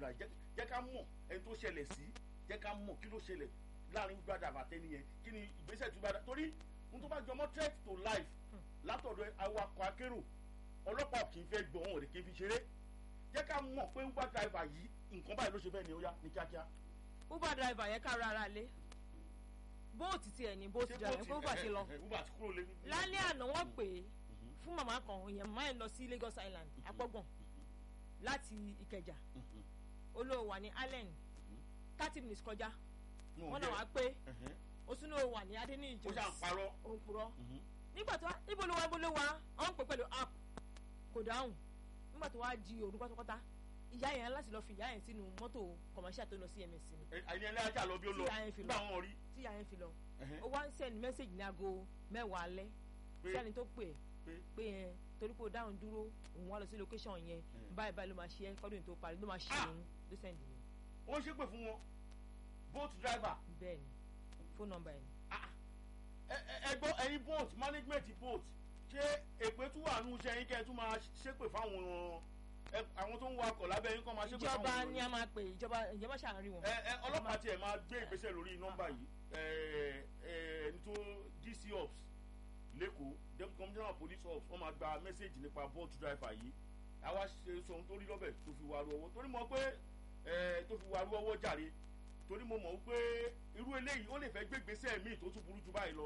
brother jẹ́ ká mọ̀ ẹni tó ṣẹlẹ̀ sí jẹ́ ká mọ̀ kí ló ṣẹlẹ̀ láàrin brother àtẹni yẹn kí ni ìgbésẹ̀ tó bá dá torí n tó bá jọmọ́ threat to life látọ̀dọ̀ awakọ̀ akérò ọlọ́pàá kì í fẹ́ gbọ́ wọn ò lè kí n fi ṣeré jẹ́ ká mọ̀ pé uber driver yìí nǹkan báyìí ló ṣe bẹ́ẹ̀ ni ó yá ní kíákíá. uber driver yẹn kára ara lé bóòtù tiẹ̀ ní bóòtù driver yẹn pé uber ti lọ uber ti kúrò lé. lálẹ́ àná wọ́n pè é fún màmá kan èèyàn màmá yẹn lọ sí Lagos Island apọ́gbọ̀n láti Ìkẹjà olówó wà ní Allen thirty minutes kọjá wọ́n náà wá pé osunu wà ní Adéníyì ó ṣàn parọ́ òun purọ́ nígbà tó níbo ló wá níbo ló wá ọ̀n pè pẹ̀lú app kò dáhùn nígbà tó wá di òru pátápátá ìyá yẹn láti lọ fi ìyá yẹn sínú mọ́tò commercial tó lọ sí MSC ni. àyìn ẹlẹ́yà ajá lọ bí ó lọ nígbà wọn rí. tí ìyá yẹn fi lọ ó wá ń send message ní aago mẹ́wàá alẹ́ sí ẹni tó pè pé yẹn torí pé ó dáhùn dúró òun wá lọ sí location yẹn báyìí báyìí ló máa ṣe é kọ́dún tó parí ló máa ṣe òun ló send ni. ó ṣépè fún wọn boat driver. bẹ́ẹ̀ni phone number yẹn. ẹgbọ́ ẹ̀yin boat management boat ṣé èpè tún wà nù iṣẹ́ yín kẹ́ ẹ tún máa ṣépè fáwọn àwọn tó ń wakọ̀ lábẹ́ yín kọ́ máa ṣépè fáwọn ìjọba ni a máa pè ìjọba ìjọba ṣàárín wọn. ẹ ẹ ọlọ́pàá tiẹ̀ máa gbé ìgbésẹ̀ lórí nọ́mbà yìí ẹ ẹ ẹni tó DC ops lẹ́kọ̀ọ́ deputy commissioner of police ops wọ́n máa gba mẹ́sẹ̀gì nípa boat driver yìí àwa ṣe sọ ohun tó rí lọ́bẹ̀ tó fi wàrú ọwọ́ torí mọ̀ pé ẹ tó fi wàrú ọwọ́ jàre torí mo mọ̀ pé irú eléyìí ó lè fẹ́ gbé ìgbésẹ̀ míì tó tún burú jù báyìí lọ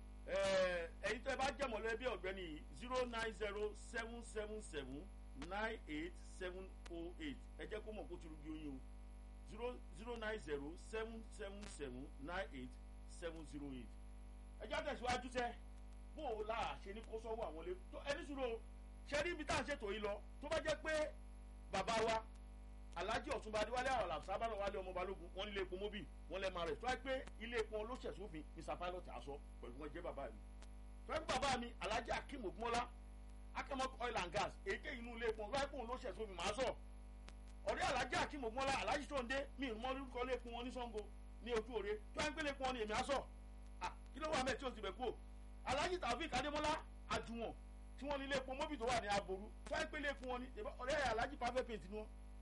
ẹ̀yin tó ẹ bá jẹ́ mọ̀lẹ́bí ọ̀gbẹ́ni zero nine zero seven seven seven nine eight seven oh eight ẹ jẹ́ kó mọ̀ kó ti rúgi oyin o zero zero nine zero seven seven seven nine eight seven zero eight ẹ jẹ́ àtẹ̀síwájú sẹ́ bó o la ṣe ní kó sọ́wọ́ àwọn ilé ẹni sùúrù ṣe rí ibi tá à ń ṣètò yìí lọ tó bá jẹ́ pé bàbá wa alhaji ọ̀túnba adéwálé àwọn làbùsábàrà wálé ọmọ balógun wọn nílé epo mobil wọn lẹ́ẹ̀ máa rẹ̀ tó wáyé pé ilé epo olóṣèṣòfin mr pilot aṣọ pẹ̀lú wọn jẹ́ bàbá mi tó wáyé pé bàbá mi alhaji akim ogunmọ́lá akamok oil and gas èyíkéyìí inú ilé epo wáyé pé òun olóṣèṣòfin máa sọ ọ̀rẹ́ alhaji akim ogunmọ́lá alhaji tó ń dé mi ì mọ́ lórúkọ ilé epo wọn ní sango ní ojú òre tó wáyé pé ilé epo wọn ni èmi aṣọ kí ló wà mẹ́ tí o ti bẹ̀ kú o alhaji taofik adémọ́lá àjùwọ̀n tí wọ́n ní ilé epo mobil tó wà ní aboru tó wáyé pé ilé epo wọn ni ọ̀rẹ́ alhaji perfect paint ni wọn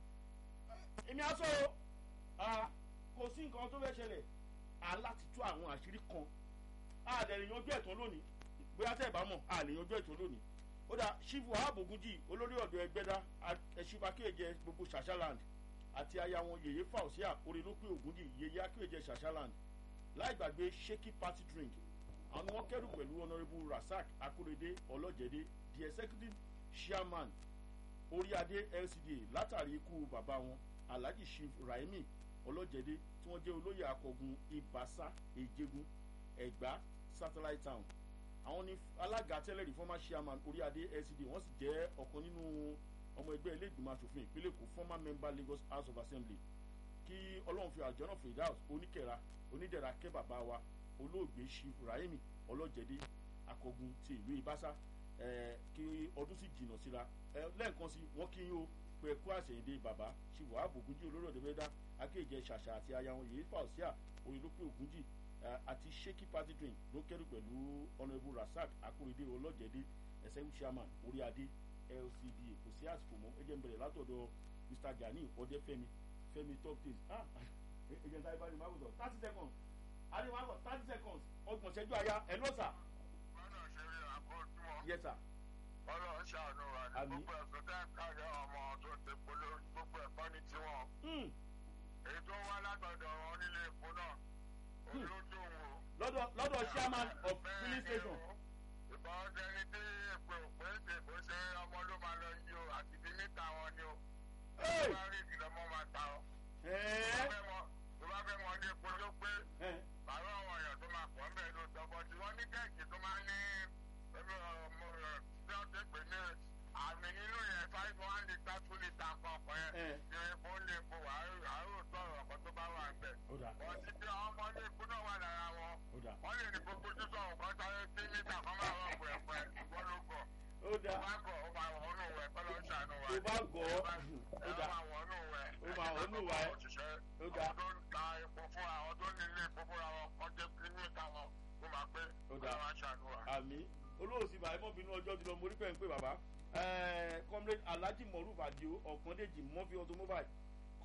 èmi á sọ o kò sí nǹkan tó fẹ́ ṣẹlẹ̀ aláti tú àwọn àṣírí kan a lè yanjú ẹ̀tọ́ lónìí bóyá tẹ́ ẹ̀ bá mọ̀ a lè yanjú ẹ̀tọ́ lónìí ó dà ṣífù ààbògúnjì olórí ọ̀dọ́ ẹgbẹ́dá ẹ̀ṣífà kéèjẹ gbogbo ṣàṣàland àti aya wọn yèyé fausia orinúpé ògúnjì yèyé akéèjẹ ṣàṣàland láì gbàgbé shaky party drink àwọn wọn kẹrù pẹ̀lú honourable rasaq akorede ọlọ́jẹ̀dẹ́ the executive chairman oríadé lcda látàrí ikú bàbá wọn alhaji chief rahimi ọlọ́jẹ̀dé tí wọ́n jẹ́ olóyè akọgun ibasa ejegun ẹ̀gbá satellite town àwọn ní alága tẹ́lẹ̀rí former chairman oríadé lcd wọ́n sì jẹ́ ọ̀kan nínú ọmọ ẹgbẹ́ ilé ìgbìmọ̀ asòfin ìpínlẹ̀ èkó former member lagos house of assembly kí ọlọ́run fi àjọ firdaus oníkẹ̀ra onídẹ̀ra kẹ́ bàbá wa olóògbé chief rahimi ọlọ́jẹ̀dé akọgun ti ìlú ibasa kí ọdún sì jìnnà síra lẹ́ẹ̀kan sí wọ́n kí yín o pé kú àṣeyìndé bàbá ṣìwọ́ àbògúnjì olórí ọ̀dẹ́ mẹ́ta akéèjẹ ṣàṣà àti aya wọn yìí fàùsíà orílọ́pẹ́ ògúnjì àti shaky party drink ló kẹ́rù pẹ̀lú honourable rasaq akóredé ọlọ́jẹ̀dé ẹ̀sẹ̀wù chairman orí adé lcda kò sí àsìkò mọ́ ẹjẹ̀ ń bẹ̀rẹ̀ látọ̀dọ̀ mr gani ọdẹfẹmi fẹmi top days ah ẹjẹ̀ ń sáré bá ní máa wùdọ̀ thirty seconds àní máa wọ̀ thirty seconds ọgbọ̀n ṣẹ́jú àyà ẹ̀ lọ́sà. yes sir ọlọ́run ṣàánú wa ní gbogbo ẹ̀sùn tẹ́ ń kárí ọmọ tó ti polo gbogbo ẹ̀kọ́ ní tiwọn. èyí tó wá látọ̀dọ̀ wọn nílé epo náà olójú wo. lọ́dọ̀ chairman of filling station. ìbọn ọdẹni tí èpè òpè ń tèbó ṣe ọmọ ló máa lọ yí o àti bí níta wọn ni o. tó bá rí ìkìlọ̀ mọ́ máa ta ọ. tó bá fẹ́ mọ ní epo ló pé. bàbá àwọn èèyàn tó máa pọ̀ ń bẹ̀ ló tọ́bọ̀ tí wọ́n ní kẹ́ẹ̀kì tó máa ní tí wọ́n ti pè ní àmì nínú yẹn five one litre two litre kọ̀ọ̀kan yẹn ní epo ń lè po àárò tọrọ ọkọ tó bá wà ń bẹ̀. wọ́n ti fi àwọn ọmọ ní epo náà wà lára wọn. wọ́n lè ní gbogbo ojúṣọ nǹkan sáré sí mítà kan máa rọ̀ pẹ̀pẹ̀ wọ́n ló gọ̀. ó dà ó bá gọ̀ ó máa wọnú wẹ̀ kọ́ ló ń ṣàánú wa. ó bá gọ̀ ó dà ó máa wọnú wẹ̀. ó máa wọnú wẹ̀ ó dà. àwọn tó ń ta epo fún àwọn tó ní ilé epo fúnra wọn kọ́ jẹ́ kí mítà wọn kó máa pé ó máa ṣàánú wa. àmì olóòsì bàá ẹmọ bínú ọjọ́ ti lọ mo rí pẹ́ ń pè bàbá comrade alhaji moruf adio ọ̀kandéjì mọ́fí automobile